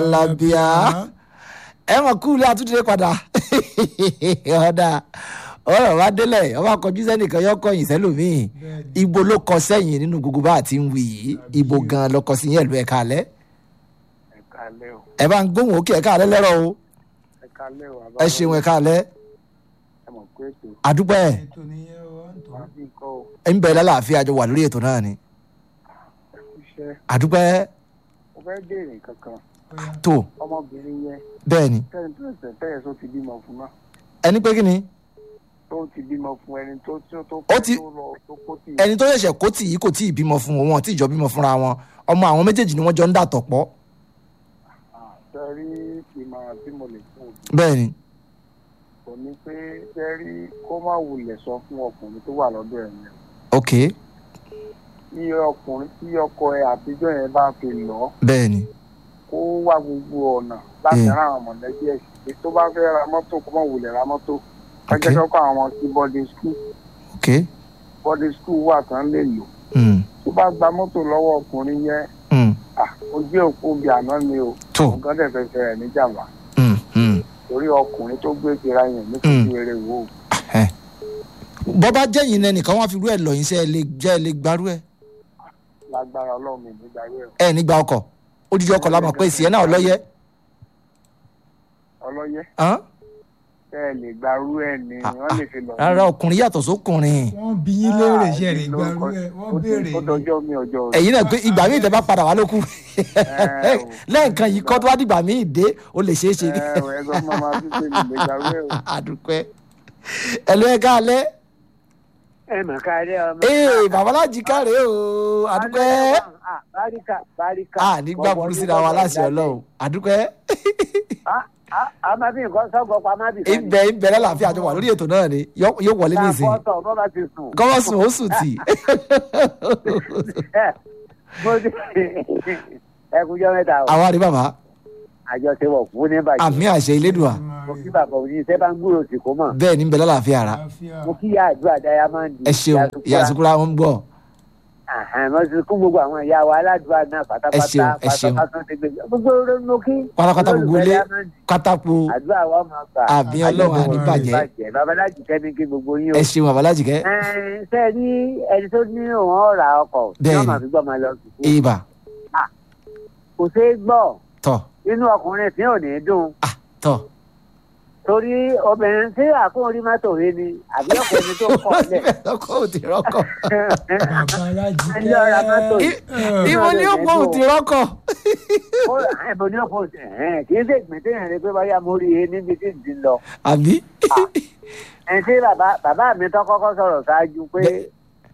làbíà ẹ mọ̀ kú ilé àtúndé padà ọ̀dà ọ̀rọ̀ wa délẹ̀ ọba kọjú sẹ́nìkan yọ kọyìn sẹ́lòmíì ibo ló kọ sẹ́yìn nínú gbogbo bá àti ń wì yìí ibo gan ló kọ sí yẹn lu ẹ̀ka alẹ́ ẹ̀ka alẹ́ o ẹ bá ń gbóhùn òkè ẹ̀ka alẹ́ lẹ́rọ̀ o ẹ̀ka alẹ́ o ẹ ṣeun ẹ̀ka alẹ́ ẹ mọ̀ pé ètò àdúpẹ́ ẹ̀ ètò nìyẹn o à ń tọ́. wá bí nǹkan o ń bẹ lálàáfíà àjọ wà lórí ètò náà ni ẹ̀kú iṣẹ́ àdúpẹ́ mo fẹ́ béèrè kankan Bóyá tó ọmọbìnrin yẹn bẹ́ẹ̀ ni tẹ́ni tó ṣẹ̀ tẹ́yẹ̀ tó ti bímọ fún náà ẹni pé kí ni tó ti bímọ fún ẹni tó tó tó Ó ti- tó lọ tó kó tì ẹni tó ṣẹ̀ṣẹ̀ kó tì í kò tí ì bímọ fún wọn wọn tí ìjọ bímọ fúnra wọn ọmọ àwọn méjèèjì ni wọ́n jọ ń dàtọ̀ pọ̀ sẹ́rí ìmọ̀ràn tí mo lè fún òbí bẹ́ẹ̀ ni kò ní pé sẹ́rí kó má wulẹ̀ sọ fún ọkùnrin tó wà lọ́dọ̀ ẹ̀ yẹn ok tí ọkùnrin tí ọkọ ẹ àtijọ́ yẹn bá fi lọ bẹ́ẹ̀ ni kó wá gbogbo ọ̀nà láti Mm. rán àwọn mọ̀lẹ́bí ẹ̀ sí tó bá fẹ́ ra mọ́tò kó má wulẹ̀ ra mọ́tò Ok. kẹ́kẹ́ kọ́kọ́ àwọn sí boarding school ok boarding school wà tán lè lò mm. tó bá gba mọ́tò lọ́wọ́ ọkùnrin yẹn Mm. ah, ó jẹ́ òkú bí àná ni o tó nǹkan dẹ̀ fẹ́ fẹ́ rẹ̀ níjàmbá mm. Mm. torí ọkùnrin tó gbé tira yẹn ní kókó eré wo ẹ bọ́ bá jẹ́yìn náà nìkan wọ́n á fi rú ẹ̀ lọ yín sẹ́ ẹ lè jẹ́ ẹ lè gbarú ẹ̀ lágbára ọlọ́run mi nígbà yẹn ẹ nígbà ọkọ̀ odidi ọkọ̀ la mọ̀ pé ìsìn ẹ̀ náà lọ́yẹ́ ọlọ́yẹ hàn? tẹ́ ẹ lè gbarú ẹ̀ ni Ah, wọ́n lè fi lọ. rárá ọkùnrin yàtọ̀ sókùnrin wọ́n bí yín léèrè ṣe lè gbarú ẹ̀ wọ́n béèrè ó dọjọ́ mi ọjọ́ rẹ̀. ẹ̀yin náà pé ìgbà míì tẹ́ bá padà wá lókù Ẹ o. lẹ́ẹ̀kan yìí kọ́ tó wá dìgbà míì dé ó lè ṣeé ṣe ẹ ẹ ẹgbẹ́ ọmọ máa fi pé mi lè gbarú ẹ̀ o. àdùpẹ́ ẹ̀lú ẹ̀ káalẹ́ ẹ mà káàárẹ̀ ọmọ. ee babaláji káre o àdùpẹ́ Ah, báríkà báríkà. a nígbà burú síra wa láṣẹ ọlọ́run àdùpẹ́ àmọ́ bí nǹkan sọ́gbọ́ pa má bì ibẹ̀ ibẹ̀ lálàáfíà àjọ wà lórí ètò náà ni yó- yóò wọlé nísìnyí fọ́tọ̀ bọ́ bá ti sùn. kọ́mọ́ sùn ó sùn tì Ẹ, mo ti ẹkúnjọ́ mẹ́ta o àwa rí bàbá àjọṣepọ̀ fún ní bàjẹ́. àmì àṣẹ ilédùà mo kí bàbá òní iṣẹ́ bá ń gbúrò sí kó mọ̀. bẹ́ẹ̀ ní bẹ̀ lálàáfíà ara mo kí ìyá àdúrà dáyámọ́ndì. ẹ ṣeun ìyá àsukúra wọn ń gbọ́ mo ti kún gbogbo àwọn ìyá wa aládùúgbò náà pátápátá Ẹ ṣeun, ẹ ṣeun. pátápátá tó ti gbé gbogbo orí mo kí. pátápátá gbogbo ilé Diamond. pátákó àdúrà wa máa gbà. Àmì Ọlọ́run àní bàjẹ́. babaláji kẹ́ni kí gbogbo yín o. ẹ ṣeun babaláji kẹ́ ṣe é ní ẹni tó ní òun ọ̀rà ọkọ̀ tí Bẹ́ẹ̀ni. wọ́n máa fi gbọ́ máa lọ sùkúù. ibà kò ṣeé gbọ́ tọ̀ inú ọkùnrin tí ò ní dùn ah tọ̀ torí obìnrin tí àkóhùn rí mọ́tò rí ni àbí ọkùnrin tó kọ̀ lẹ̀. lọ́kọ̀ ò ti rọ́kọ̀ babaláji Ẹni ọ̀rá mọ́tò yìí. ìwọ ni ó pọ̀ ò ti rọ́kọ̀ ó ẹ̀bùn ní ọkọ̀ ẹ̀hẹ́n kì í ṣe ìgbín téèyàn rí pé báyà mo rí e níbi tí ì ti lọ. àbí ẹni tí bàbá bàbá mi tó kọ́kọ́ sọ̀rọ̀ ṣáájú pé Bẹ́-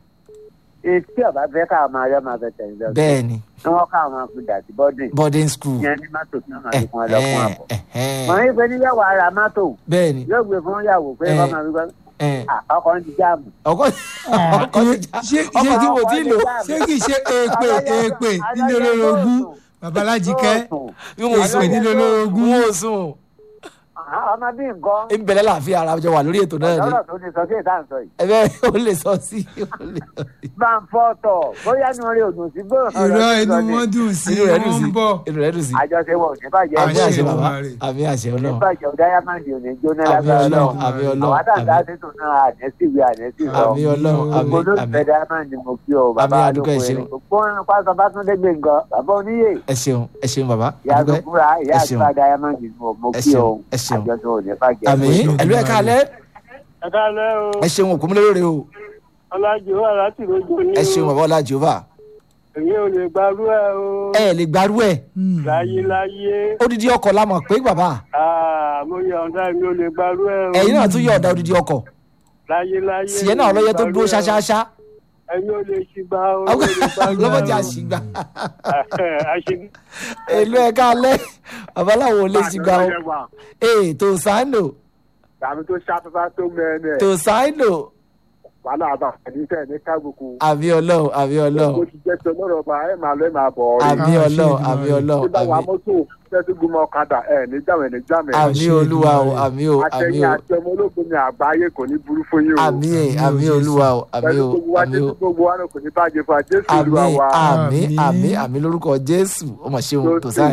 etí ọ̀bá fẹ́ káwọn máa yọ máa fẹ́ tẹ̀lé lọ. bẹ́ẹ̀ ni ni wọ́n káwọn máa fi dà sí bọ́dìn boarding school yẹn ní mọ́tò tí wọ́n máa fi fún ẹ lọ́kùn àbọ̀. ẹ̀hẹ́n, wọ́n ní pé níyàwó ara mọ́tò bẹ́ẹ̀ ni yóò gbé fún yàwó pé Eh. wọ́n máa fi gbọ́ ẹ̀, ọkọ̀ ń di jáàmù. ọkọ ọkọ ti já ṣé ọkọ tí ṣé mo ti lò ṣé kì í ṣe èèpè èèpè nílé olórogún babaláji kẹ́ bí mo sùn èèpè nílé olórogún mo sùn ọmọ bí nǹkan ń bẹ̀rẹ̀ láàfin ara jọ wà lórí ètò náà ni ọ̀dọ́rọ̀ tó ní sọ sí ìta sọ yìí. ẹ bẹ́ẹ̀ ó lè sọ sí ó lè sọ sí. bá ń fọ́ tọ̀ bóyá ní orí òdùn sí gbòòrò ìrọ̀ inú wọn dùn sí inú rẹ̀ dùn wọ́n sí ń bọ̀ inú rẹ̀ dùn sí àjọṣepọ̀ òní bàjẹ́ àmì Àṣẹ àṣẹ bàbá Olódùmarè. àmì àṣẹ ọlọ́run ìbàjẹ́ dáyàmàndì òní jóná àmì lágbára ọlọ́run lọ́wọ́ àmì ọlọ́run àwọn àtàndá àmì- tètò náà ànẹ́sìwé ànẹ́sì lọ àmì ọlọ́run àmì gbogbo àmì olólùfẹ́ dáyàmàndì mo kí ọ bàbá Àmì àdúgbò ẹ alóko ṣeun. ẹni gbogbo ọ̀run pásọ bá tún dégbé nǹkan bàbá oníyè ẹ ṣeun ẹ ṣeun bàbá ìyá àdúgbò àdúgbò ìyá ẹ ṣeun. àdúgbò dáyàmàndì mo mo Ẹ kí ọ ṣeun, ẹ ṣeun. àjọṣe òní bàjẹ́ àmì ẹlú ẹ káalẹ́ ẹ káalẹ́ o ẹ ṣeun òkú múlẹ́rọ̀ o ọlájú wà láti rojú ní ẹ ṣeun bàbá ọlá jehova èmi ò lè gbarú ẹ o ẹ lè gbarú ẹ láyé láyé odidi ọkọ̀ la mọ̀ pé bàbá mo yọ̀ǹda èmi ò lè gbarú ẹ o ẹ̀yin náà tún yọ ọ̀dà odidi ọkọ̀ láyé láyé tìyẹ náà ọlọ́yẹ tó dúró ṣáṣáṣá ẹ̀yin ò lè ṣìgbà o èmi ò lè gbarú ẹ o. lọ́mọdé àṣìgbà àṣìgbà èlú ẹ káalẹ́ bàbá làwọn ò lè ṣìgbà o ee tó sáínò tàbí tó ṣàfẹ́fẹ́ tó mẹ́rin ẹ̀ tó sáínò wàhálà àbá àdìsẹ́ ní kábùkù àbí ọlọ́run àbí bó ọlọ́run ti jẹ́ sọ lọ́rọ̀ ọba ẹ̀ máa lọ ẹ̀ máa bọ̀ ọ́ rí àbí ọlọ́run àbí tí ọlọ́run bá wà àbí mọ́tò tẹ́sí gbọmọ ọ̀kadà ẹ̀ ní jàmẹ̀ ní jàmẹ̀ àmì olúwa o àmì o àmì àtẹ̀yìn o àti ọmọ ológun ní àgbáyé kò ní burú fún yín o àmì ẹ àmì olúwa o àmì pẹ̀lú o gbogbo wa àmì jẹ́ o gbogbo wa náà kò ní bàjẹ́ fún wa jésù àmì olúwa wa àmì Àmín. àmì àmì lórúkọ jésù ó mà ṣeun tó sáyẹn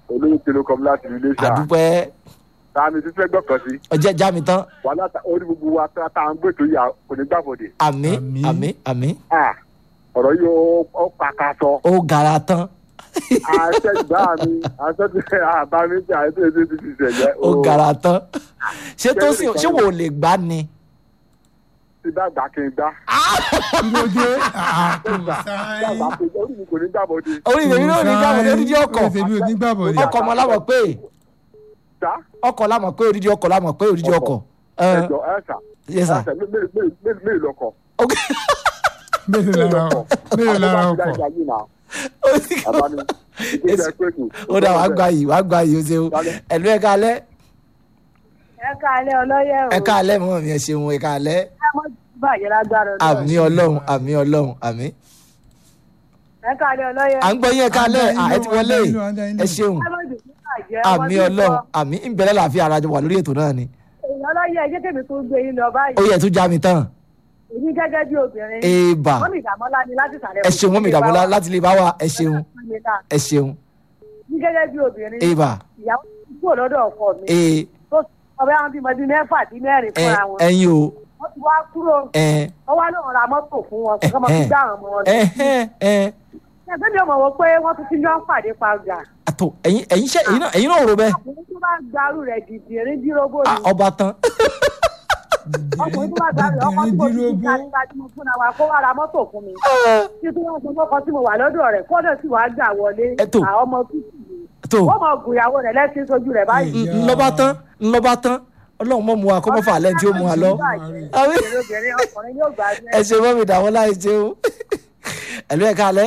olóyún telecom láti ilé ṣá àdúpẹ́ tààmì tí fẹ́ gbọ́kàn sí ọjẹ́ já mi tán wàhálà tá- orí gbogbo wa tá tá à ń gbètò yà kò ní gbàbọ̀dé àmì Àmín. àmì àmì Ah, ọ̀rọ̀ yìí ó- ó pàkàtọ̀ ó gara tán àṣẹ ìgbà mi àṣẹ ti àbá mi tí àṣẹ ti ti ti ṣẹlẹ̀ ó gara tán ṣé tó sì ṣé wò ó lè gbá ni. ti bá gbà kí n gbá kí ló dé àpò bá sáyé gbà kí n gbá orí mi kò ní gbàbọ̀dé orí ìdèmí náà ní gbàgbọ́ ní odidi ọkọ̀ orí tèmi ò ní gbàbọ̀ ni ọkọ̀ ọmọ lámọ̀ pé sá ọkọ̀ lámọ̀ pé odidi ọkọ̀ lámọ̀ pé odidi ọkọ̀. ẹ ẹjọ ẹsà yes sir. ẹsà mélòó lọkọ ok mélòó lára mélòó lára ọkọ̀ ó sì kọ́ ó dà wàá gba yìí wàá gba yìí ó ṣeun ẹ̀lú ẹ̀ka alẹ́ ẹ káalẹ́ ọlọ́yẹ̀ o ẹ̀ka alẹ́ mọ́ mi ẹ̀ ṣeun ẹ̀ka alẹ́ ẹ mọ́ bàjẹ́ lágbára Ọlọ́run. àmì ọlọ́run àmì ọlọ́run àmì. ẹ káalẹ́ ọlọ́yẹ̀ à ń gbọ́ yín ẹ̀ka alẹ́ À ń dá yín ẹ ti wọlé lóhùn, à ń dá yín lóhùn, à ń dá yín ẹ lóhùn. ṣeun ẹ mọ́ dùn bàjẹ́ àmì ọlọ́run àmì ìbẹ̀rẹ̀ làáfíà ara jọ wà lórí ètò náà ni èèyàn ọlọ́yẹ̀ jẹ́ kèmí tó gbé yín lọ ó báyìí yẹ tún já mi tán èmi gẹ́gẹ́ bí obìnrin èèbà wọ́n mi ìdààmúlá ni láti sàlẹ̀ ẹ ṣeun wọ́n mi ìdààmú lá- láti lè bá wa ẹ ṣeun ẹ ṣeun ní gẹ́gẹ́ bí obìnrin èèbà ìyàwó ti kúrò lọ́dọ̀ ọkọ mi ee tó ọbẹ̀ àwọn bímọ bíi mẹ́fà sí mẹ́rin ẹ fúnra wọn ẹyin o wọ́n ti wá kúrò ẹ wọ́n wá lóun ra mọ́tò fún wọn kó kọ́ mọ́ fi gbá àwọn ọmọ wọn ẹ ẹ ẹ ẹgbẹ́ mi ò mọ̀ wọ́n pé wọ́n tún ti jọ ń pàdé pa ọjà àtò ẹyin ẹyin ṣe ẹyin náà ẹyin náà rò bẹ́ẹ̀ ọkùnrin tó bá gbarú rẹ̀ dìdì erin dírógbó Ah, ni ọba tán ọkùnrin tó bá gbarú rẹ̀ ọkọ tí mo ti dídírógbó ká nípa tí mo fún wa kó wá ra mọ́tò fún mi tí tí wọ́n sọ fọ́kọ tí mo wà lọ́dọ̀ rẹ̀ kọ́dọ̀ tí wàá gbà wọlé Ẹ tó. àwọn ọmọ tútù yìí tó wọ́n mọ̀ gùn ìyàwó rẹ̀ lẹ́sìn sójú rẹ̀ báyìí. Ìyá. ńlọba tán ńlọba tán ọlọ́run mọ̀ mu wa kọ́ mọ́ fà lẹ́ni tí ó mu wa lọ. Àmín. obìnrin ọkùnrin yóò gbà ẹ ṣe mọ́ mi dàwọn láì ṣeun ẹ̀lú ẹ̀ka alẹ́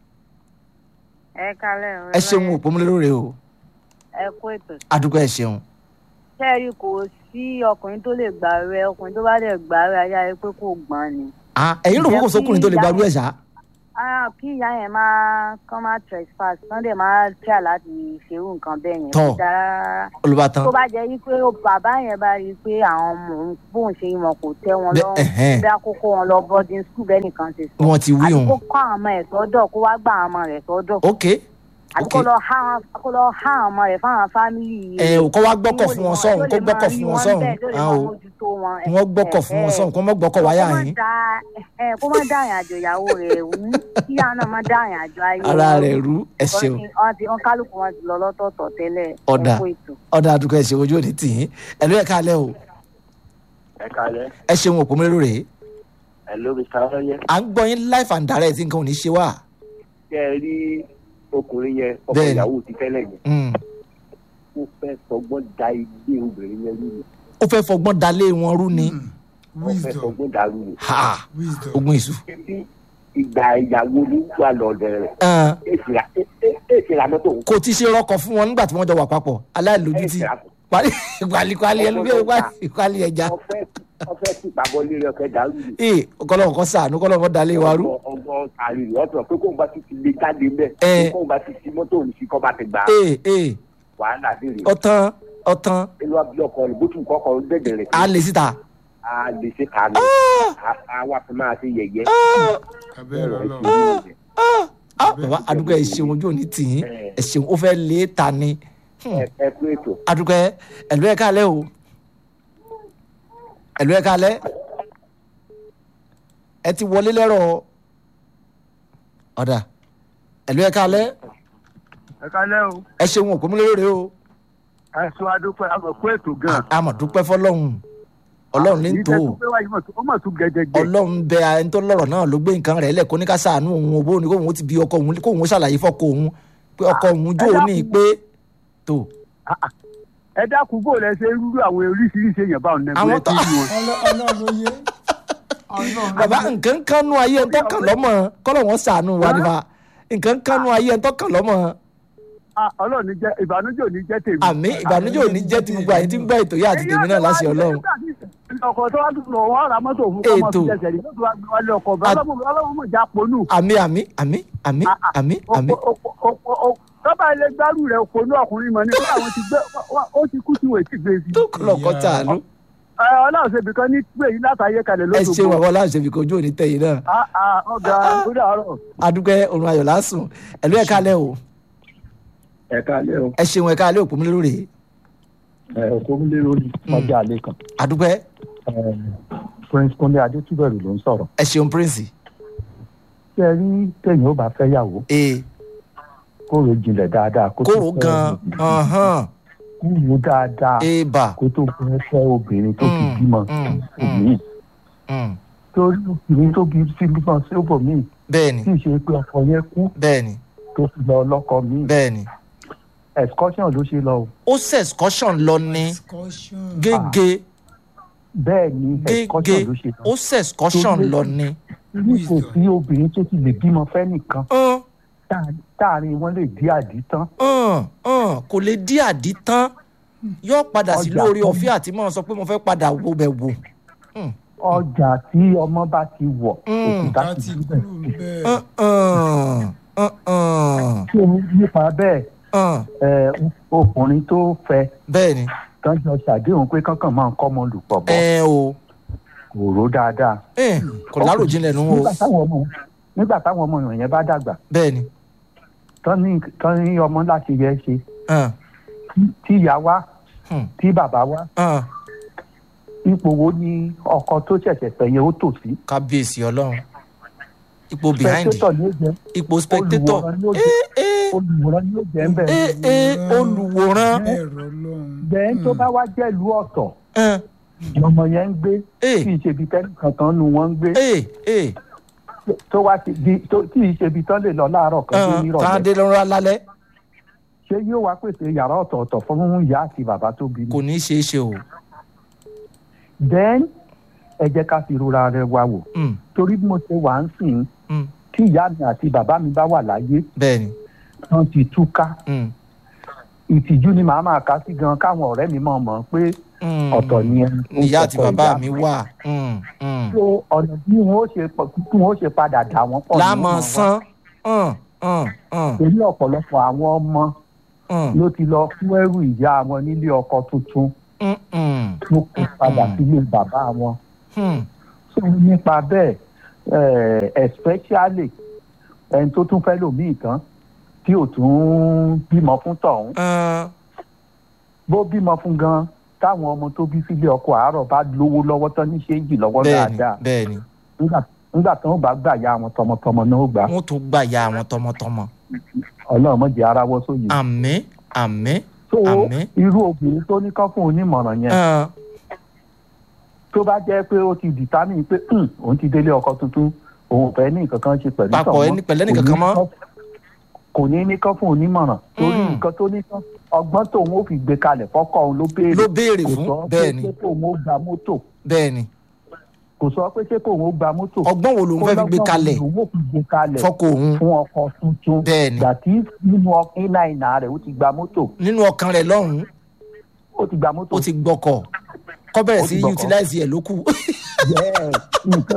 ẹ kalẹ̀ ẹ ṣeun òpómúlẹ̀ lóore o ẹ kú ètò adúgbò ẹ ṣeun sẹ́ẹ̀rì kò sí ọkùnrin tó lè gbà rẹ ọkùnrin tó bá lè gbà rẹ ayá rẹ pé kò gbọ́n ni. Ah, ẹ̀yin rò kókò sókùnrin tó lè gbarú ẹ̀ ṣá Ah, kí ìyá yẹn máa kán máa trespass kán dẹ̀ máa tíà láti ṣerú nǹkan bẹ́ẹ̀ yẹn. Tọ́. kò dáa rárá. olùbátan tó bá jẹ́ wípé ó- bàbá yẹn bá rí i pé àwọn ọmọ òun bóun ṣe wọn kò tẹ́ wọn Bẹ́- lọ́rùn ẹ̀hẹ́n. bí àkókò wọn lọ boarding school bẹ́ẹ̀ nìkan ṣe sọ. wọn ti wí àti òun kó kọ́ àwọn ọmọ ẹ̀ sọ́dọ̀ kó wá gbà àwọn ọmọ rẹ̀ sọ́dọ̀. ok àti ok kó lọ há àwọn kó lọ há àwọn ọmọ rẹ̀ fáwọn fámìlì ẹ ò kọ́ wá gbọ́kọ̀ fún wọn sọ́hún kó gbọ́kọ̀ fún wọn sọ́hún Ah, o wọ́n gbọ́kọ̀ fún wọn sọ́hún kó mọ́ gbọ́kọ̀ wáyà yín kó má dá àyàn àjò ìyàwó rẹ̀ wú kíyà náà má dá àyàn àjò ayé ara wọn rẹ̀ rú. rú ẹ ṣeun wọ́n ti wọ́n kálukú wọn ti lọ lọ́tọ̀ọ̀tọ̀ tẹ́lẹ̀ Ọ̀dà. ẹ̀kọ́ ètò. ọ̀dà àdúgbò ẹ ṣeun ojú òní tì yín ẹ̀lú ẹ̀ka alẹ́ o ẹ kalẹ ẹ ṣeun òpómúlẹ̀ lóore ẹ lórí sáfẹyẹ à ń gbọ́ yín life and direct nǹkan ò ní ṣe wá kẹ ẹ rí ọkùnrin yẹn ọkọ Bẹ́ẹ̀ni. ìyàwó ti tẹ́lẹ̀ yẹn Mm. ó fẹ́ sọgbọ́n da ilé obìnrin yẹn rú ni ó fẹ́ fọgbọ́n dalé wọn rú ni ó fẹ́ wisdom sọgbọ́n dàrú ni ha wisdom ogun ìṣù títí ìgbà ìyàwó ní wà lọ́dẹ rẹ̀ Ah, èsì ra mọ́tò kò ti ṣe rọkọ̀ fún wọn nígbà tí wọ́n jọ wà papọ̀ aláìlójútì èsì ra kwalikwali ẹlòmí kwali ẹja ọfẹ́ ọfẹ́ tí ìpàgọ́ lílẹ̀ ọ̀kẹ́ dàrú ni ee kọlọ́wọ́ kọ́ sàánú kọlọ́wọ́ dalé wa rú ọgbọ́n àrí rẹ̀ ọ̀tọ̀ pé kóun bá ti ti lè jáde mẹ́ Ẹ. kóun bá ti ti mọ́tò òun sí kọ́ bá ti gbà á ee ee wàhálà dé rè ọ̀tán ọ̀tán inú abilé ọkọ rẹ̀ bó tún kọ́kọ́ dẹ̀dẹ̀ rẹ̀ a lè síta a lè ṣe kàánù a wà fún máa ṣe yẹ̀yẹ́ abẹ́rẹ́ ọlọ́run Ah, ah, bàbá adúgbò ẹ ṣeun ojú òní tì yín ẹ ṣeun ó fẹ́ lé ta ni ẹ ẹ kú ètò adúgbò ẹlú ẹ kálẹ̀ o ẹlú ẹ kálẹ̀ ẹ ti wọlé lẹ́rọ̀ ọ̀dà ẹlú ẹ kálẹ̀ ẹ kálẹ́ o ẹ ṣeun òpómúlérè o ẹ sọ adúpẹ́ àmọ̀kú ètò gan àmọ̀dúpẹ́ fọlọ́hún ọlọ́run ní tó o ó mọ̀ tún gẹ́gẹ́gẹ́ ọlọ́run bẹ ẹni tó lọ́rọ̀ náà ló gbé nǹkan rẹ̀ lẹ̀ kó ní ká sàánú òun òbó ni kóun ó ti bí ọkọ òun kóun ó ṣàlàyé fọ́kọ òun pé ọkọ òun jó o ní pé tó ẹ dákun bò lẹ ṣe rúrú àwọn oríṣiríṣi èèyàn báwọn nẹgbẹ Àwọn tó- tí wọn. Ọlọ́- ọlọ́run ló yé ọlọ́run bàbá nǹkan kan nú ayé ẹni tó kàn lọ́mọ kọ́lọ̀ wọn sàánú wa nípa nǹkan kan nú ayé ẹni tó kàn lọ́mọ Ah, ọlọ́run ní jẹ́ ìbànújẹ́ ò ní jẹ́ tèmi. àmì ìbànújẹ́ ò ní jẹ́ ti gbogbo àyè tí ń gbọ́ ètò yìí àti tèmi náà láṣẹ ọlọ́run ọkọ̀ tó wá tún lọ wọ́n ra mọ́tò fún kọ́mọ́ Ètò. fi jẹsẹ̀ rí lọ́tún wá gbé wálé ọkọ̀ bẹ́ẹ̀ At- ọlọ́run ọlọ́run mọ̀ já ponú. àmì àmì àmì àmì àmì àmì tọ́ba ilé gbárù rẹ̀ ponú ọkùnrin mọ̀ ní kí àwọn ti gbé wá- ó ti kú tí wọ́n ti gbé sí. tó kọ́lọ̀ kọ́ tàánú Ẹ, ọlọ́run ṣe bìkan ní pé yìí látàyè kalẹ̀ ẹ lóṣogbo. ṣe bàbá ọlọ́run ṣèbí kojú òní tẹ̀yìn náà Ah, ah, ọ̀gá ó dàárọ̀. adúgbẹ́ òrùn ayọ̀ lásùn ẹ̀lú ẹ̀ka lẹ́ o ẹ ẹ káalẹ́ o ẹ ṣeun ẹ káalẹ́ òpó mi lórí ẹ òkúnlérò ní ọjà àlè kan àdúpẹ́ Ẹ, prince kunle adétúbẹ̀rù ló ń sọ̀rọ̀ ẹ ṣeun prince ṣé ẹ rí téèyàn ó bá fẹ́ yàwó ee kó ro jinlẹ̀ dáadáa kó tó kóró fẹ́ gan obìnrin. ọ̀hán kó wo dáadáa èèbà kó tó fẹ́ fẹ́ obìnrin tó ti Mm, bímọ mm, òmíì Mm, torí obìnrin tó bí sí bímọ sí òbòmíì bẹ́ẹ̀ni tí ì ṣe pé ọkọ yẹn kú bẹ́ẹ̀ni tó fi lọ lọ́kọ míì bẹ́ẹ̀ni excursion ló ṣe lọ o ó ṣe excursion lọ ní excursion. gègé bẹ́ẹ̀ ni gègé excursion ló ṣe lọ ó ṣe excursion Tó gbé- lọ ní. ní kò sí obìnrin tó ti lè bímọ fẹ́ nìkan Hàn, táà- táàrin wọn lè dí àdí tán hàn, hàn, kò lè dí àdí tán yóò padà sí Ọjà lórí tó- ọ̀fẹ́ àti mọ́ sọ pé mo fẹ́ padà wo bẹ̀ wò. ọjà tí ọmọ bá ti wọ̀ Mm. òkúta ká ti ti síbẹ̀. kúrò ń bẹ́ẹ̀. Hàn, hàn, hàn, hàn, tí o nípa bẹ́ẹ̀ hàn. ẹ, ọkùnrin tó fẹ́ bẹ́ẹ̀ni tán jọ ṣàdéhùn pé kankan máa ń kọ́ ọmọ lùpọ̀ bọ̀ ẹ o kò ró dáadáa. ẹ kò láròjinlẹ̀ nù o nígbà táwọn ọmọ nígbà táwọn ọmọ yẹn bá dàgbà bẹ́ẹ̀ni tán ní tán ní ọmọ láti yẹ ṣe hàn, tí- tí ìyá wá hàn, tí bàbá wá hàn. ipò wo ni ọkọ tó ṣẹ̀ṣẹ̀ fẹ́ yẹn ó tò sí. kábíyèsí ọlọ́run ipò behind spectator ni ó jẹ́ ipò spectator olùwòran ni ó ẹ jẹ́ ẹ olùwòran ni ó jẹ́ ń bẹ̀. ẹ ẹ olùwòran bẹ́ẹ̀ rọ lọ́hùn. bẹ́ẹ̀ tó bá wá jẹ́ ìlú ọ̀tọ̀ hàn, ọmọ yẹn ń gbé ẹ tí ì ṣe ibi tẹ́lẹ̀ kankan nu wọn ń gbé ẹ ẹ tó wá ti di tó- tí ì ṣe ibi tán lè lọ láàárọ̀ kan tó hàn, nírọ̀lẹ́ káàdé lọ́rọ́ alálẹ́ ṣé yóò wá pèsè yàrá ọ̀tọ̀ọ̀tọ̀ fún ìyá àti bàbá tó bí kò mi. ní í ṣeé ṣe o. then ẹ jẹ́ ká fi rora rẹ wa wò Mm, torí bí mo ṣe wà ń sìn mm, tí ìyá mi àti bàbá mi bá wà láyé bẹ́ẹ̀ni tán ti túká mm, ìtìjú ni màá máa kà sí gan káwọn ọ̀rẹ́ mi mọ̀ mọ̀ pé mm. ọ̀tọ̀ ni ẹni tó ìyá àti kọ́kọ́ bàbá ìyá mi wà. Mm, mm. so ọ̀nà bí wọn ó ṣe pọ̀- bí wọn ó ṣe padà dà wọ́n pọ̀ ní láàmú wọn wá. sán. hàn, hàn, hàn, torí ọ̀pọ̀lọpọ̀ àwọn ọmọ hàn, ló ti lọ fún ẹrù ìyá wọn nílé ọkọ tuntun mm, mm, tó kó padà Mm. sílé bàbá wọn. mm. so nípa bẹ́ẹ̀ eh, especially ẹni tó tún fẹ́ lòmíì tán tí ò tún bímọ fún tọ̀hún Hàn, bó bímọ fún gan táwọn ọmọ tó bí sílé ọkọ àárọ̀ bá lówó lọ́wọ́ tán ní ṣéǹjì lọ́wọ́ bẹ́ẹ̀ni dáadáa bẹ́ẹ̀ni nígbà- nígbà tí wọ́n bá gbà ya àwọn tọmọtọmọ náà ó gbà wọ́n tún gbà ya àwọn tọmọtọmọ. ọlọ́run mọ̀jẹ̀ aráwọ́ sóyè. àmín àmín so àmín. irú obìnrin tó ní kán fún onímọ̀ràn yẹn hàn, tó bá jẹ́ pé ó ti dìtámì pé "Hmm, òun ti délé ọkọ tuntun òun ò fẹ́ ní nǹkan kan ṣe pẹ̀lú Papọ̀ tọ̀hún." ẹni- pẹ̀lú ẹnìkankan mọ́. Kò ní kán- kò ní ní kán fún onímọ̀ràn torí Mm. nǹkan tó ní kán ọgbọ́n tóun ó fi gbé kalẹ̀ fọ́kọ́ òun ló béèrè ló béèrè kò fún sọ pé bẹ́ẹ̀ni ṣé kóun ó gba mọ́tò bẹ́ẹ̀ni kò sọ pé ṣé kóun ó gba mọ́tò ọgbọ́n wo lòun fẹ́ fi gbé kalẹ̀ òun ó fi gbé kalẹ̀ fọ́kọ òun fún ọkọ tuntun Bẹ́ẹ̀ni. gbàtí nínú iná ìnà rẹ̀ ó ti gba mọ́tò nínú ọkàn rẹ̀ lọ́hùn-ún ó ti gba mọ́tò ó ti gbọ́kọ̀ kọ́ bẹ̀rẹ̀ Ó sí ti gbọ́kọ̀. utilize ẹ̀ ló kù. Yes, nǹkan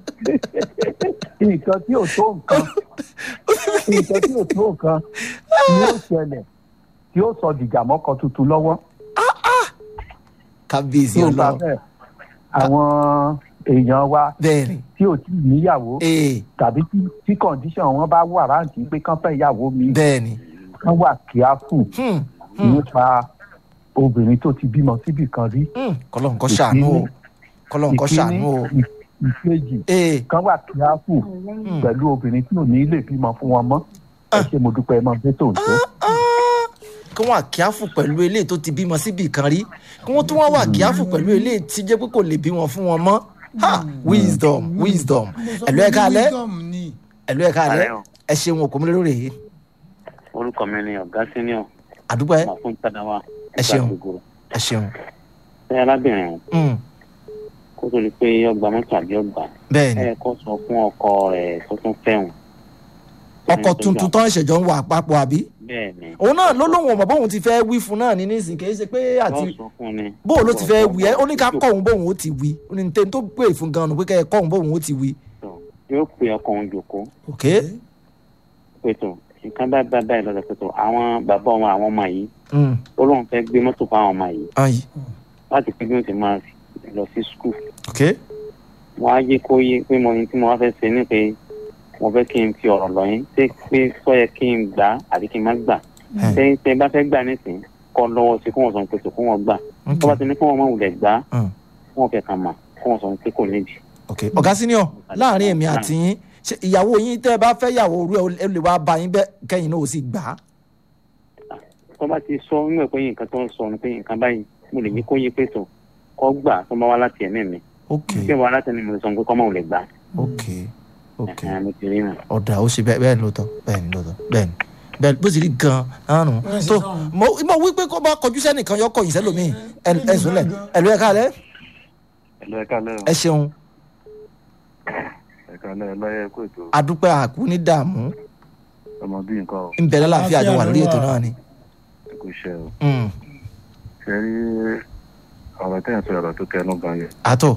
nǹkan tí ò tó nǹkan nǹkan tí ò tó nǹkan ni ó ṣẹlẹ̀ tí ó sọ dìjà mọ́kọ tuntun lọ́wọ́ kábíyèsí tí ó bá ọlọ́run bẹ́ẹ̀ àwọn èèyàn wa bẹ́ẹ̀ni tí ò tí ì níyàwó ee tàbí tí- tí kọ̀ǹdíṣàn wọn bá wà ráǹtì pé kán fẹ́ ìyàwó mi bẹ́ẹ̀ni kán wà kíáfù Hmm, hmm, nípa obìnrin tó ti bímọ síbì kan rí hmm. kọ́lọ́n kó ṣàánú o kọ́lọ́n kó ṣàánú o ìkíní ìkejì ee kán wà kíáfù hmm. pẹ̀lú obìnrin tí ò ní lè bímọ fún wọn mọ́ ẹ ṣe mo dúpẹ́ ẹ mọ bí tó ń tó. kí wọ́n àkíáfù pẹ̀lú eléyìí tó ti bímọ síbi kan rí kí wọ́n tún wá wà àkíáfù pẹ̀lú eléyìí tí jẹ́ pé kò lè bímọ fún wọn mọ́ ha wisdom wisdom ẹ̀lú ẹ̀ káalẹ́ wisdom ni. ẹ̀lú ẹ̀ káalẹ́ Alẹ́ o. ẹ ṣeun òkú mi lórí èyí orúkọ mi ni ọ̀gá senior àdúgbò ẹ máa fún tàdáwà Ẹ ṣeun. ẹ ṣeun ṣé arábìnrin Hmm, kó tó di pé ọgbà mọ́tò àbí ọgbà bẹ́ẹ̀ni ẹ kọ́ sọ fún ọkọ rẹ̀ tó tún fẹ́hùn. ọkọ̀ tuntun tó ń ṣẹ̀jọ́ ń wà papọ̀ àbí bẹ́ẹ̀ ni òun náà ló lóun ọmọ bóun ti fẹ́ wí fún náà ní nísìnyí kì í ṣe pé àti yóò sọ fún ni. bóun ló ti fẹ́ wí ẹ ó ní ká kọ́ òun bóun ó ti wí ó ní tẹ́ni tó pè fún gan-an pé kẹ́ ẹ kọ́ òun bóun ó ti wí. yóò pe ọkọ òun jòkó ok pètò nǹkan bá bá báyìí lọ́dọ̀ pètò àwọn bàbá ọmọ àwọn ọmọ yìí Hmm, ó lóun fẹ́ gbé mọ́tò fún àwọn ọmọ yìí ayi láti pé bí wọ́n ti máa lọ sí skul. ok wọ́n á yé kó yé pé mo ní tí mo wá fẹ́ ṣe ní pé mo fẹ́ kí n fi ọ̀rọ̀ lọ yín ṣé pé sọ yẹ kí n gbà á àbí kí n má gbà ẹ, tẹ tẹ bá fẹ́ gbà nísìnyí kọ́ lọ́wọ́ sí fún wọn sọ pé sọ fún wọn gbà ok, tó bá ti ní fún wọn máa wulẹ̀ gbà Mm. fún wọn fẹ́ kàn mà fún wọn sọ pé kò nídìí. ok ọ̀gá senior láàrin èmi àti yín ṣe ìyàwó yín tẹ́ ẹ bá fẹ́ yàwó orú ẹ ó lè wá bá yín bẹ́ẹ̀ kẹ́yìn náà ó sì gbà á tó bá ti sọ nínú ẹ̀ pé nǹkan tó ń sọ ni pé nǹkan báyìí mo lè ní kó yé pé tó kọ́ gbà tó bá wá láti ẹ̀mí mi ok tí wọ́n wá láti ẹ̀mí mi sọ pé kọ́ máa wulẹ̀ gbà ok ok ẹ̀hìn àmì ti rí nù. ọ̀dà ó ṣe bẹ́ẹ̀ bẹ́ẹ̀ ni lóòótọ́ bẹ́ẹ̀ ni lóòótọ́ bẹ́ẹ̀ ni bẹ́ẹ̀ bó sì rí gan-an nù Wọ́n ṣe tó sọ́run. mo mo wí pé kó bá kọjú sẹ́nìkan yọ kọ̀yìn sẹ́lòmíì ẹ- ẹ sùnlẹ̀ ẹ̀lú ẹ̀ka alẹ́ ẹ̀lọ́ ẹ̀ka lẹ́yìn ẹ ṣeun ẹ̀ka lẹ́yìn lọ́yẹ̀ kó ètò adúpẹ́ àkú ní dààmú ọmọ bíi nǹkan ń bẹ̀rẹ̀ láàfin àjọ wà lórí ètò náà ni. ẹ̀kú iṣẹ́ o Mm, ṣe rí ọ̀rọ̀ tẹ́ ẹ̀ sọ ọ̀rọ̀ tó kẹnu gan yẹn àtọ̀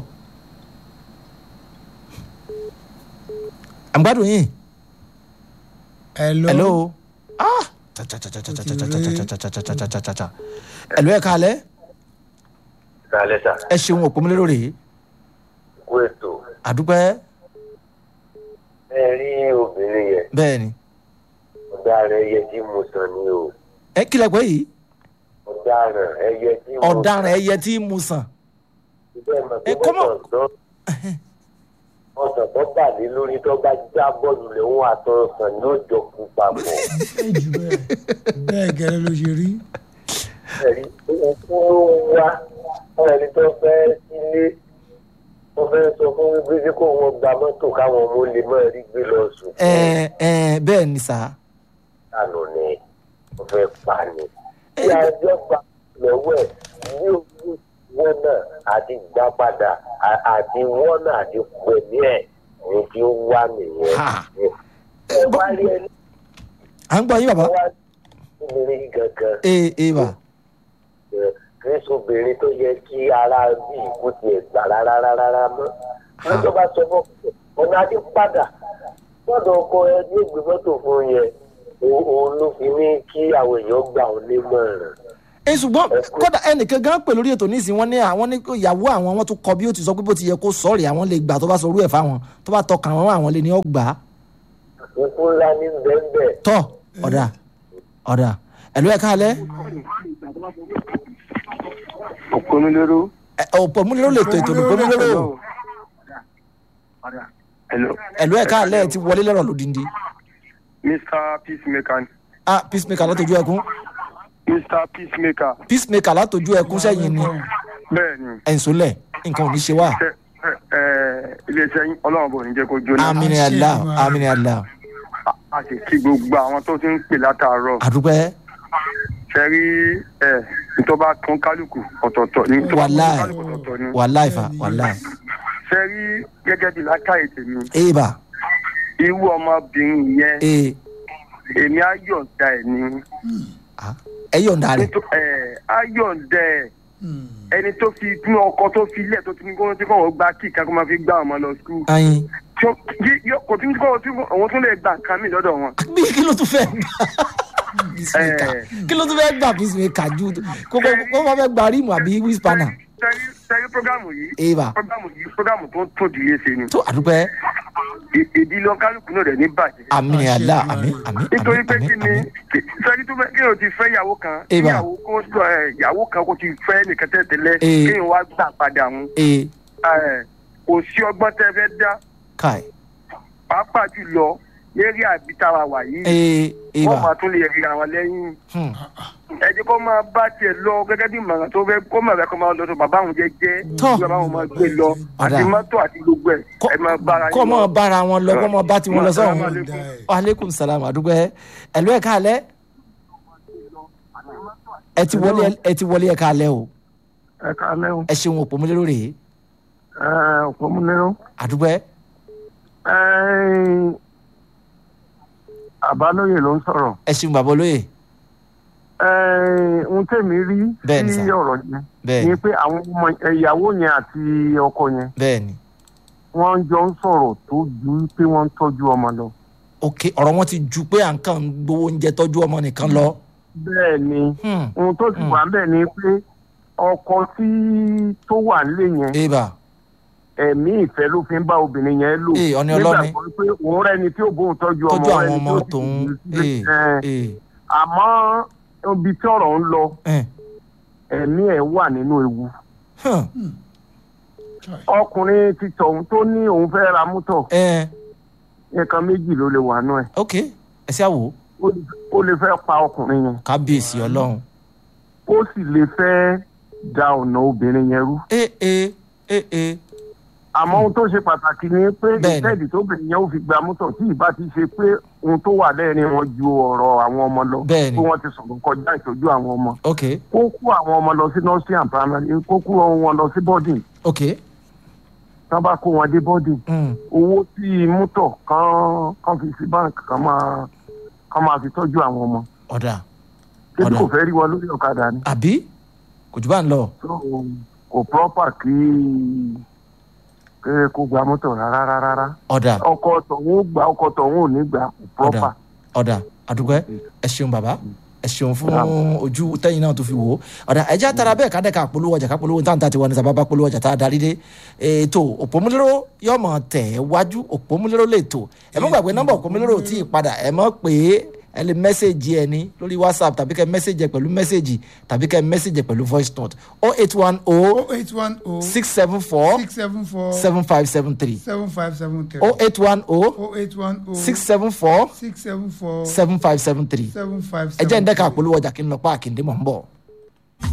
àgbàdùn yìí hello. hello ah cha-cha-cha-cha-cha-cha-cha-cha-cha-cha-cha-cha-cha-cha-cha. ẹ̀lú ẹ̀ka alẹ́ kálẹ̀ sà ẹ ṣeun òpómúlérò rèé kú ètò àdúpẹ́ ẹ rí obìnrin yẹn bẹ́ẹ̀ ni ọ̀daràn ẹyẹ tí mo sàn ni o ẹ kílẹ̀ pé yìí ọ̀daràn ẹyẹ tí mo ọ̀daràn ẹyẹ tí mu sàn ẹ ẹ kọ́mọ̀- ọ̀sán tó bà lé lórí tó bá já bọ́ọ̀lù lé wọn àtọ̀sán ní ọjọ́ kú papọ̀ ẹ jù bẹ́ẹ̀ bẹ́ẹ̀ gẹ́lẹ́ ló ṣe rí. ẹ̀rí òkú ló ń wá ẹni tó fẹ́ sílé tó fẹ́ sọ fún wípé tí kò wọ́n gba mọ́tò káwọn ọmọ lè má rí gbé lọ sùn ẹ ẹ bẹ́ẹ̀ ni sà dànù ni wọ́n fẹ́ pa ni. tí àjọ gba lọ́wọ́ ẹ̀ ní owó wọn náà àti gbà padà à- àti wọn náà àti pẹ̀lú ẹ̀ ní tí ó wá nìyẹn. Ha. ẹ wá rí ẹni à ń gbọ́ yín bàbá wá obìnrin yìí gangan ee ee bà ẹ, kì í sobìnrin tó yẹ kí ara bí ìkú tiẹ̀ gbà rárá rárá mọ́. wọ́n tó bá sọ fún ọ̀nà àti padà lọ́dọ̀ ọkọ ẹ ní ìgbé mọ́tò fún yẹn o- òun ló fi ní kí àwọn èèyàn gbà ọ́ nímọ̀ràn. ẹ ṣùgbọ́n kódà ẹnìkan gan pè lórí ètò nísìnyí wọ́n ní àwọn ní ìyàwó àwọn wọn tún kọ bí ó ti sọ pé bó ti yẹ kó sọ̀rì àwọn lè gbà tó bá sọ orú ẹ̀ fáwọn tó bá tọkàn àwọn àwọn lè ní ọgbà ikú ńlá ní bẹ́ẹ̀ tọ́ ọ̀dà ọ̀dà ẹ̀lú ẹ̀ka alẹ́ òpónúlérò ọ̀pọ̀ múlẹ́rọ̀ lè tó ètò ìdìbò múlẹ́rọ̀ hello ẹ̀lú ẹ̀ka alẹ́ ti wọlé lẹ́rọ̀ lódìndí mr peacemaker ah peacemaker látọjú ẹkún mr peacemaker peacemaker látọjú ẹkún sẹ́yìn ni bẹ́ẹ̀ ni ẹ̀ǹsọ́lẹ̀ nǹkan ò ní ṣe wá ṣe ẹ ẹ iléeṣẹ́ yín ọlọ́run bò ní jẹ́ kó jóná amini allah amini allah A- a sì kí gbogbo àwọn tó ti ń pè látàárọ̀ àdúpẹ́ ṣe rí ẹ nítorí bá tún kálukú ọ̀tọ̀ọ̀tọ̀ ní tó bá tún wàláì kálukú ọ̀tọ̀ọ̀tọ̀ ní wàláì fa wàláì ṣe rí gẹ́gẹ́ bí lákàyè tèmi ee bà irú ọmọbìnrin yẹn ee èmi á yọ̀ǹda ẹ̀ ní ẹ yọ̀ǹda rẹ̀ nítorí ẹ á yọ̀ǹda ẹ̀ ẹni tó fi inú ọkọ tó fi ilẹ̀ tó ti ní kó tí kò wọ́n gba kíkà kó máa fi gbá ọmọ lọ skul ayin tí ó- yí- yó- kò tí kò tí òun tún lè gba nǹkan mi lọ́dọ̀ wọn. bí kí ló tún fẹ́ gbà peacemaker Eh. kí ló tún fẹ́ gbà peacemaker ju kó kó kó máa fẹ́ gba rímù àbí wíṣpánà sẹ́rí sẹ́rí programu yìí ee bà programu yìí programu tó ń tún ìdílé ṣe ni tó àdúpẹ́ I- ìdílé kálukú náà rẹ̀ ní bàjẹ́. amini allah ami ami nítorí ami pé ami kí ni ami kí- sẹ́rí tó fẹ́ kí o ti fẹ́ ìyàwó kan kí Eba. ìyàwó kó sọ ẹ ìyàwó kan kó ti fẹ́ nìkan tẹ́tẹ́lẹ̀ Eh. kí n wá gbà padà wọn ee kò sí ọgbọ́n tẹ́ fẹ́ dá kai pàápàá jùlọ lérí àbítàwà wà yìí ee ee wọ́n bà máa tún lè rí àwọn lẹ́yìn hmm. ẹ jẹ́ kó máa bá tiẹ̀ lọ gẹ́gẹ́ bí ìmọ̀ràn tó fẹ́ kó máa fẹ́ kó máa lọ sọ bàbá àwọn jẹ́jẹ́ Tọ́. kí bàbá àwọn máa gbé lọ àti Ọ̀dà. mọ́tò àti gbogbo ẹ̀ Kọ́- ẹ máa bára kọ́ mọ́ lọ. bára wọn lọ kọ́ mọ́ bá tiwọn lọ sọ́hún Assalamu alaikum. aleykum salam àdúgbẹ́ ẹ̀lú ẹ̀ka alẹ́ ẹ ti wọlé ẹ ti wọlé ẹ̀ka alẹ́ o ẹ káalẹ́ o ẹ ṣeun òpó múlẹ́rò rèé ẹ ọ̀pọ̀ mú nínú. àdúgbẹ́ àbálòyè ló ń sọ̀rọ̀ ẹ ṣeun bàbá olóyè ohun tèmi rí Bẹ́ẹ̀ni sí sà. ọ̀rọ̀ yẹn bẹ́ẹ̀ ni ni pé àwọn ọmọ ìyàwó yẹn àti ọkọ yẹn bẹ́ẹ̀ ni wọ́n jọ ń sọ̀rọ̀ tó ju pé wọ́n ń tọ́jú ọmọ lọ. ok ọ̀rọ̀ wọn ti ju pé à ń kàn ń gbowó oúnjẹ tọ́jú ọmọ nìkan lọ bẹ́ẹ̀ ni Hmm. ohun tó sì Hmm. wà ń bẹ̀ ni pé ọkọ tí tó wà nílé yẹn ee bà ẹ̀mí ìfẹ́ ló fi ń bá obìnrin yẹn lò Ee, ọ̀ni ọlọ́ni. nígbàgbọ́ pé òun rẹ́ni tí ó bóun tọ́jú ọmọ tọ́jú àwọn rẹ́ni ọmọ tí ó sì tòun fi ee ẹ, ee àmọ́ ibi tí ọ̀rọ̀ ń lọ ẹ̀ ẹ̀mí ẹ̀ wà nínú ewu hàn ọkùnrin ti tọ̀hún tó ní òun fẹ́ ra mọ́tò ẹ̀ nǹkan méjì ló lè wà nù ẹ̀ ok ẹ ṣe àwò Ó lè- ó lè fẹ́ pa ọkùnrin yẹn kábíyèsí ọlọ́run ó sì lè fẹ́ da ọ̀nà obìnrin yẹn rú ẹ ẹ ẹ ẹ àmọ́ ohun tó ṣe pàtàkì ni pé Bẹ́ẹ̀ni. ìtẹ́ẹ̀dì tóbìnrin yẹn ó fi gba mọ́tò tí ìbá ti ṣe pé ohun tó wà lẹ́ẹ̀rin wọn ju ọ̀rọ̀ àwọn ọmọ lọ Bẹ́ẹ̀ni. pé wọ́n ti sọ̀rọ̀ kọjá ìtọ́jú àwọn ọmọ ok kó kó àwọn ọmọ lọ sí nursery and primary kó kó wọn lọ sí boarding ok tán bá kó wọn dé boarding mm. owó tí mọ́tò kan kan fi sí báńkì kan máa kan máa fi tọ́jú àwọn ọmọ ọ̀dà kébí Ọ̀dà. kò fẹ́ rí wọn lórí ọ̀kadà ni àbí kò jù bá ń lọ so kò proper kí kí kó gba mọ́tò rárá rárá rárá ọ̀dà ọkọ̀ tọ̀hún ó gbà ọkọ̀ tọ̀hún ò ní gbà kò ọ̀dà proper. ọ̀dà àdúgbò ẹ ṣeun bàbá ẹ ṣeun fún ojú tẹ́yìn náà tó fi wò ó ọ̀dà ẹ̀jẹ̀ àtàrà bẹ́ẹ̀ ká dẹ́ka polówó ọjà ká polówó táǹtà tiwọn ní sábàbá polówó ọjà tá a darí dé ètò òpómúlérò yóò mọ̀ tẹ̀ wájú òpómúlérò lè tò ẹ mọ̀ gbàgbé nọ́mbà òpómúlérò tí ì padà ẹ mọ̀ pé ẹ lè mẹ́sẹ̀gì ẹ ní lórí whatsapp tàbí kẹ́ mẹ́sẹ̀gì ẹ pẹ̀lú mẹ́sẹ̀gì tàbí kẹ́ mẹ́sẹ̀gì ẹ pẹ̀lú voice note oh eight one oh oh eight one oh six seven four six seven four seven five seven three seven five seven three oh eight one oh oh eight one oh six seven four six seven four seven five seven three seven five ẹ jẹ́ ń seven dẹ́ka three. polówó ọjà kí n lọ páàkì ndé mọ̀ ń bọ̀.